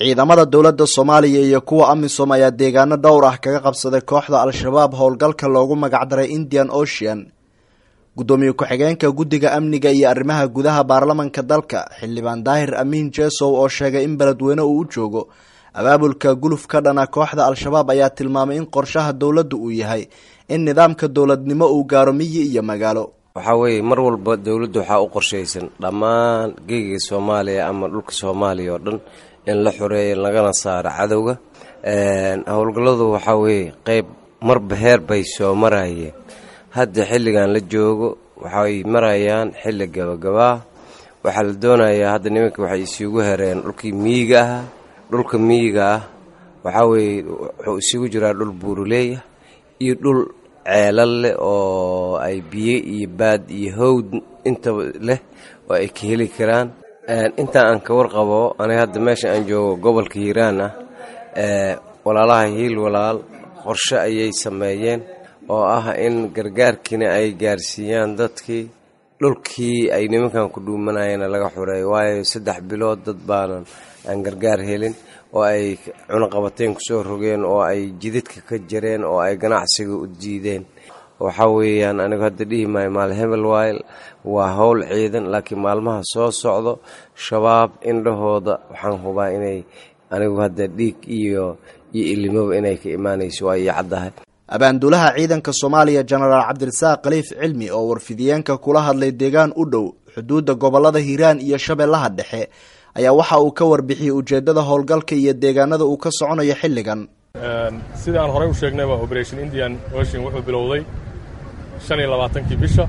ciidamada dowladda soomaaliya iyo kuwa amisom ayaa deegaano dhowr ah kaga qabsaday kooxda al-shabaab howlgalka loogu magacdaray indian ocean guddoomiye ku-xigeenka guddiga amniga iyo arrimaha gudaha baarlamanka dalka xildhibaan daahir amiin jesow oo sheegay in beledweyne uu u joogo abaabulka guluf ka dhana kooxda al-shabaab ayaa tilmaamay in qorshaha dowladda uu yahay in nidaamka dowladnimo uu gaaro miyi iyo magaalo waxaa weeye mar walba dowladda waxaa u qorshaysan dhammaan geegiga soomaaliya ama dhulka soomaaliya oo dhan in la xoreeyo lagana saaro cadowga howlgalladu waxaa weeye qeyb marba heer bay soo marayeen hadda xilligan la joogo waxay marayaan xilli gabagabaa waxaa la doonayaa hadda nimanka waxay isugu hereen dhulkii miyiga ah dhulka miyiga ah waxaa weeye wuxuu isugu jiraa dhul buuruleeya iyo dhul ceelal leh oo ay biyo iyo baad iyo howd intaba leh oo ay ka heli karaan intaa aan ka warqabo aniga hadda meesha aan joogo gobolka hiiraan ah walaalaha hiil walaal qorshe ayay sameeyeen oo ah in gargaarkiina ay gaarsiiyaan dadkii dhulkii ay nimankan ku dhuumanayeen laga xureeyo waayo saddex bilood dad baanan aan gargaar helin oo ay cunaqabateen kusoo rogeen oo ay jidadka ka jareen oo ay ganacsiga u diideen waxaa weeyaan anigu hadda dhihi maayo maal hebel wayl waa howl ciidan laakiin maalmaha soo socdo shabaab indhahooda waxaan hubaa inay anigu hadda dhiig iyo iyo ilimoba inay ka imaanayso waa iyo caddahay abaanduulaha ciidanka soomaaliya jenaraal cabdirasaaq khaliif cilmi oo warfidiyeenka kula hadlay deegaan u dhow xuduudda gobolada hiiraan iyo shabeellaha dhexe ayaa waxa uu ka warbixiyey ujeeddada howlgalka iyo deegaanada uu ka soconayo xilligan sidii aan horey u sheegnayba operation indian ocean wuxuu bilowday shan iyo labaatankii bisha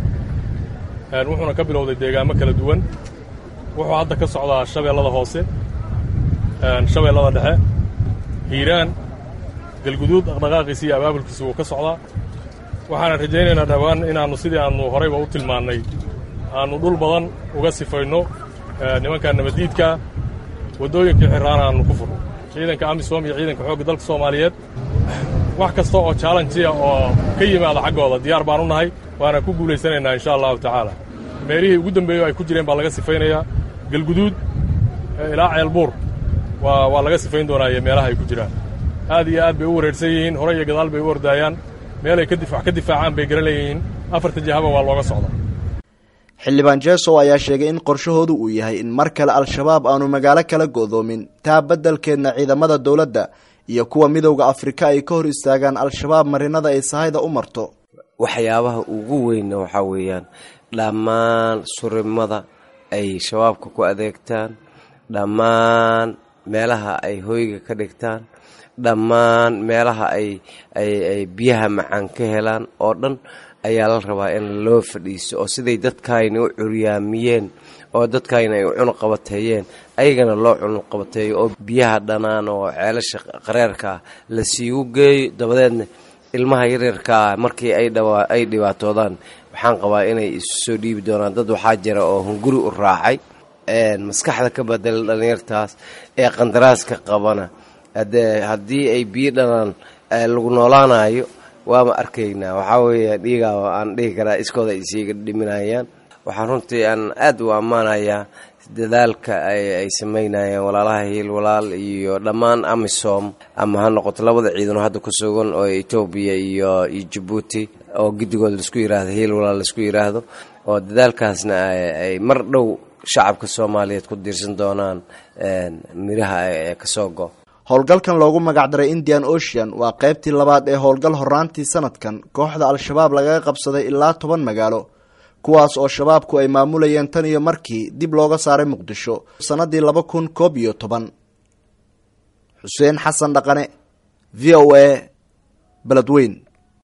wuxuuna ka bilowday deegaamo kala duwan wuxuu hadda ka socdaa shabeellada hoose shabeellada dhexe hiiraan galguduud dhaqdhaqaaqiisa iyo abaabulkiisa wuu ka socdaa waxaana rajaynaynaa dhowaan inaannu sidii aannu horeyba u tilmaannay aannu dhul badan uga sifayno nimanka nabaddiidkaa waddooyinkii xirraana aannu ku furno ciidanka amisom iyo ciidanka xoogga dalka soomaaliyeed wax kasta oo jaalanjiya oo ka yimaada xaggooda diyaar baan u nahay waana ku guulaysanaynaa insha allahu tacaala meelihii ugu dambeeyo ay ku jireen baa laga sifaynayaa galguduud ilaa ceelbuur waa waa laga sifayn doonaaye meelaha ay ku jiraan aad iyo aad bay u wareersan yihiin hore iyo gadaal bay u ordaayaan meelay wax ka difaacaan bay garan leeyihiin afarta jahaba waa looga socdaa xildhibaan jesow ayaa sheegay in qorshahoodu uu yahay in mar kale al-shabaab aanu magaalo kala go'doomin taa beddelkeedna ciidamada dowladda iyo kuwa midowda afrika ay ka hor istaagaan al-shabaab marinada ay sahayda u marto waxyaabaha ugu weynna waxaa weeyaan dhammaan surimada ay shabaabka ku adeegtaan dhammaan meelaha ay hoyga ka dhigtaan dhammaan meelaha ay ay biyaha macaan ka helaan oo dhan ayaa la rabaa in loo fadhiiso oo siday dadkaayna u curyaamiyeen oo dadkaayna ay u cunuqabateeyeen ayagana loo cunuqabateeyo oo biyaha dhanaan oo ceelasha qareerka ah la siigu geeyo dabadeedna ilmaha yaryarkaa markii ay dhibaatoodaan waxaan qabaa inay isu soo dhiibi doonaan dad waxaa jira oo hunguri u raacay maskaxda ka badela dhallinyartaas ee qandaraaska qabana haddii ay biyo dhanaan lagu noolaanayo waama arkaynaa waxaa weeye dhiigaa aan dhihi karaa iskooda isiiga dhiminayaan waxaan runtii aan aad u ammaanayaa dadaalka ay samaynayaan walaalaha hiil walaal iyo dhammaan amisom ama ha noqoto labada ciidanoo hadda ku sugan oo etoobiya iyo iyo jabuuti oo giddigood laisku yiraahdo hiil walaal laisku yiraahdo oo dadaalkaasna ay mar dhow shacabka soomaaliyeed ku diirsan doonaan miraha ee kasoo go howlgalkan loogu magacdaray indian ocean waa qaybtii labaad ee howlgal horaantii sanadkan kooxda al-shabaab lagaga qabsaday ilaa toban magaalo kuwaas oo shabaabku ay maamulayeen tan iyo markii dib looga saaray muqdisho sannaddii laba kun koob iyo toban xuseen xasan dhaqane v o a beledweyn